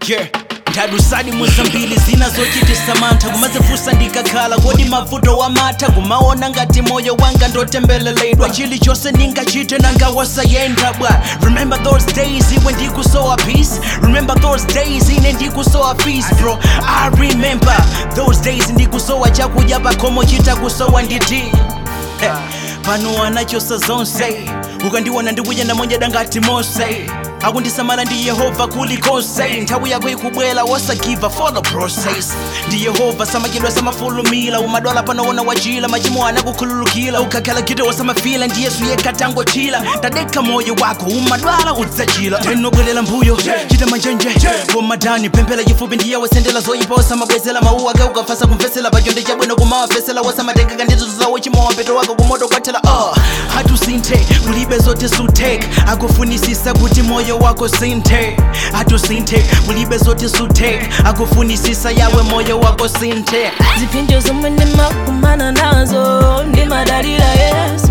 yeah ndadusadi muzambili zinazochitisa mantha kumazifusa ndikakhala kodi mavuto wamata kumaona ngati moyo wanga ndotembeleledwa chilichonse ndingachite nanga wasayenda bwa remember those days iwe ndikusowa peace remember those days ine ndikusowa peace bro i remember those days ndikusowa chakudya pakhomo chitakusowa nditi Eh, pano anachosa zonse ukandiona ndikuja namonyeda ngati mose akundisamala ndi yehova kulikonse nthawi yako ikubwela wasagiva for the process ndi yehova samakidwa samafulumila umadwala panoona wachila machimo anakukhululukila ukakhala gito wasamafila ndi yesu yekatangochila tadekha moyo wako umadwala udzachila tenobwelela mbuyo chita manjenje komadani pemphera chifupi ndiye wasendela zoyipa wasamabwezela mauwa ake ukafasa kumvesela pachonde chabwino kumawafesela wasamatenga kandizo zawo chimowa peto wako kumoto kwathela uh, hatusinthe kulibe zote sutek akufunisisa kuti moyo wako sinthe hatusinthe kulibe zote sutek akufunisisa yawe moyo wako sinthe ziphinjo zomwe ndimakumana nazo ndimadalira yesu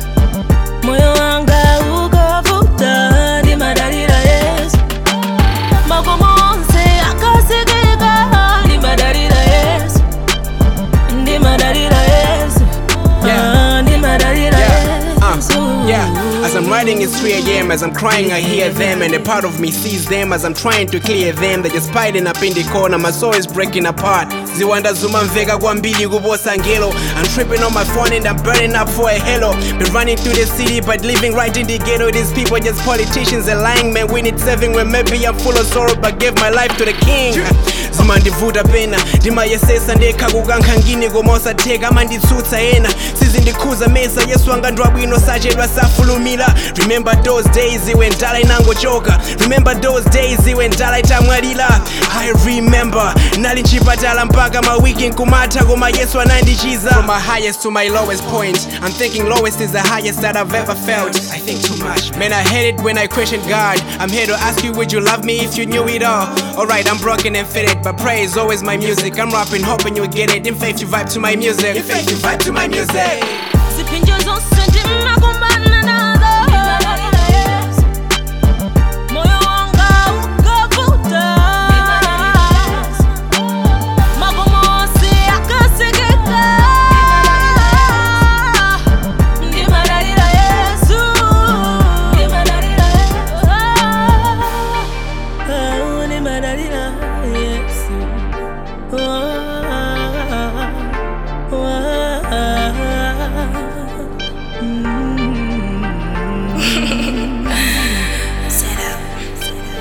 moyo wanga ukavuta ndimadalira yesu makomo onse akasekeka ndimadalira yesu ndimadalira yesu Ah, ndimadalira yesu Uh, yeah, as I'm writing it's 3 a.m. As I'm crying, I hear them, and a part of me sees them as I'm trying to clear them. They're just piling up in the corner, my soul is breaking apart. Ziwanda zuma mveka kwambili kuposa ngelo. I'm tripping on my phone and I'm burning up for a hello. Been running through the city, but living right in the ghetto. These people just politicians and lying, man. We need saving when maybe I'm full of sorrow, but gave my life to the king. zimandivuta pena ndimayesesa ndekha kukankha ngini koma osatheka amanditsutsa ena sizindikhuza mesa yesu anga ndwabwino sachedwa safulumira remember those days iwe ndala inangochoka remember those days iwe ndala itamwalira i remember nali mchipatala mpaka mawiki nkumatha koma yesu anandichiza from my highest to my lowest point i'm thinking lowest is the highest that i've ever felt i think too much man i hate it when i question god i'm here to ask you would you love me if you knew it all alright i'm broken and fitted but praise always my music i'm rapping hoping you get it in faith you vibe to my music in faith you vibe to my music ziphinjo zonse ndimakumana nazo ndimadalira yesu moyo wanga ukavuta makomo onse akasekeka ndimadalira yesu ndimadalira yesu ndimadalira yesu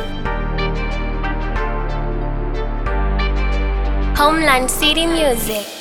Homeland City Music.